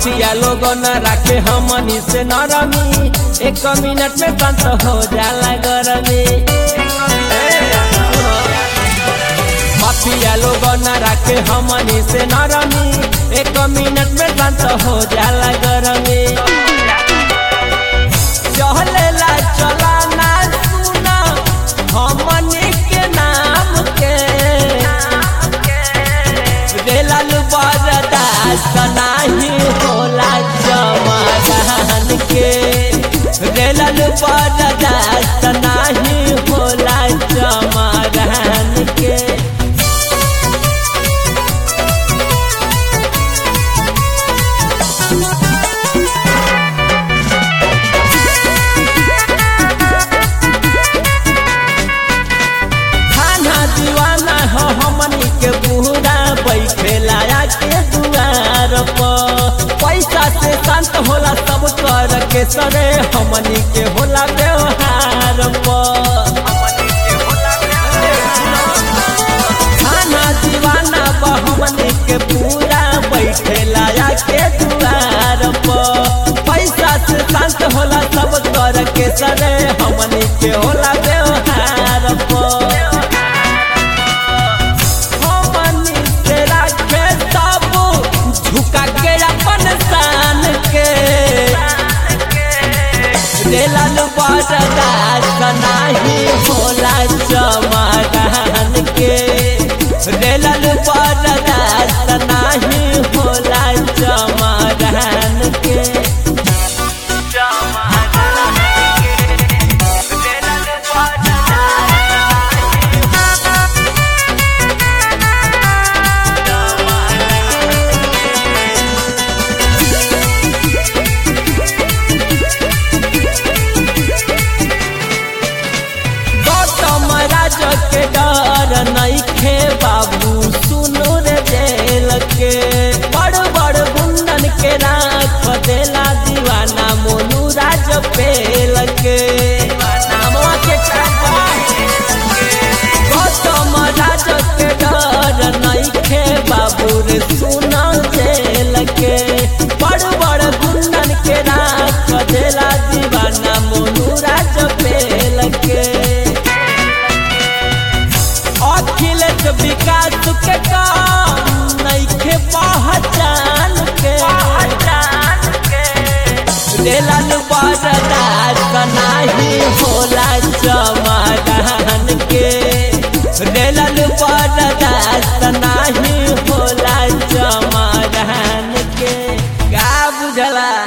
mafia लोग न राखे हमनी से नरमी एक मिनट में शांत हो जाला गरमी माफिया लोग न राखे हमनी से नरमी एक मिनट में शांत हो जाला गरमी चलेला चलाना सुना हमनी के नाम के दिलल बरदास्त नाही होला जमादान के दिलल बरदास्त नाही होला जमादान के खाना दीवाना हो हमनी के पूरा बैठे लाया के दुआर पर पैसा से शांत होला सब कर के सरे हमनी के होला व्यवहार पर खाना दीवाना बा हमनी के पूरा बैठे लाया के दुआर पर पैसा से शांत होला सब कर के सरे हमनी के होला व्यवहार पर हमनी से राखे सब झुका के अपन शान के दिलल बरदास्त नाही होला चमादान के दिलल बरदास्त नाही होला चमादान के गौतम राज के डर नइखे बाबू सुनो रे जेल के बड़ बड़ गुंडन के राख देला दीवाना मोनू राज पेल के नामवा के चापा गौतम राज के डर नइखे बाबू रे सुनो जेल के बड़ बड़ गुंडन के राख देला दीवाना मोनू राज पेल के अखिलेश विकास के काम नइखे पहचान के दिलल बरदास्त नाही होला समाधान के दिलल बरदास्त नाही होला समाधान के का बुझला